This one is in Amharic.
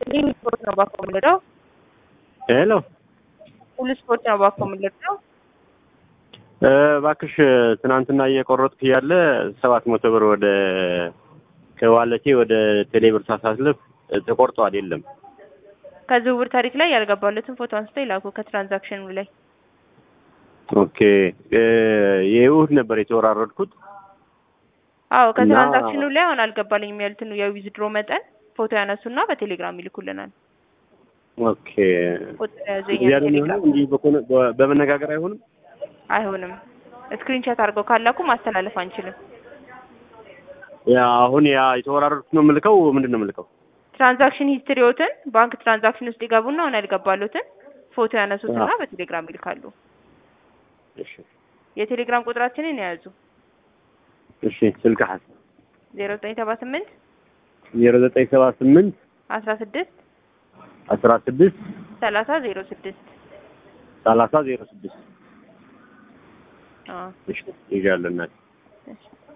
ይህ ስፖርት ነው ባኮ የምንለው ሄሎ ሁሉ ስፖርት ነው ባኮ የምንለው እባክሽ ትናንትና እየቆረጥኩ እያለ ሰባት መቶ ብር ወደ ከዋለቴ ወደ ቴሌብር ሳሳልፍ ተቆርጧል። የለም ከዝውውር ታሪክ ላይ ያልገባለትን ፎቶ አንስተው ይላኩ ከትራንዛክሽኑ ላይ ኦኬ የእሑድ ነበር የተወራረድኩት። አዎ ከትራንዛክሽኑ ላይ አሁን አልገባልኝም ያሉትን የዊዝድሮ መጠን ፎቶ ያነሱና በቴሌግራም ይልኩልናል። ኦኬ ቁጥር ያዙ እዚያ ነው የሚሆነው። እንዲህ በኮነ- በ- በመነጋገር አይሆንም። አይሆንም። ስክሪንሾት አድርገው ካላኩ ማስተላለፍ አንችልም። ያ አሁን ያ የተወራረድኩት ነው የምልከው። ምንድን ነው የምልከው? ትራንዛክሽን ሂስትሪዎትን ባንክ ትራንዛክሽን ውስጥ ይገቡና አሁን ያልገባሉትን ፎቶ ያነሱትና አዎ። በቴሌግራም ይልካሉ። እሺ የቴሌግራም ቁጥራችንን የያዙ እሺ ስልክ ሀስ ዜሮ ዘጠኝ ሰባ ስምንት ዜሮ ዘጠኝ ሰባ ስምንት አስራ ስድስት አስራ ስድስት ሰላሳ ዜሮ ስድስት ሰላሳ ዜሮ ስድስት አዎ እሺ ይዣለሁ እናቴ እሺ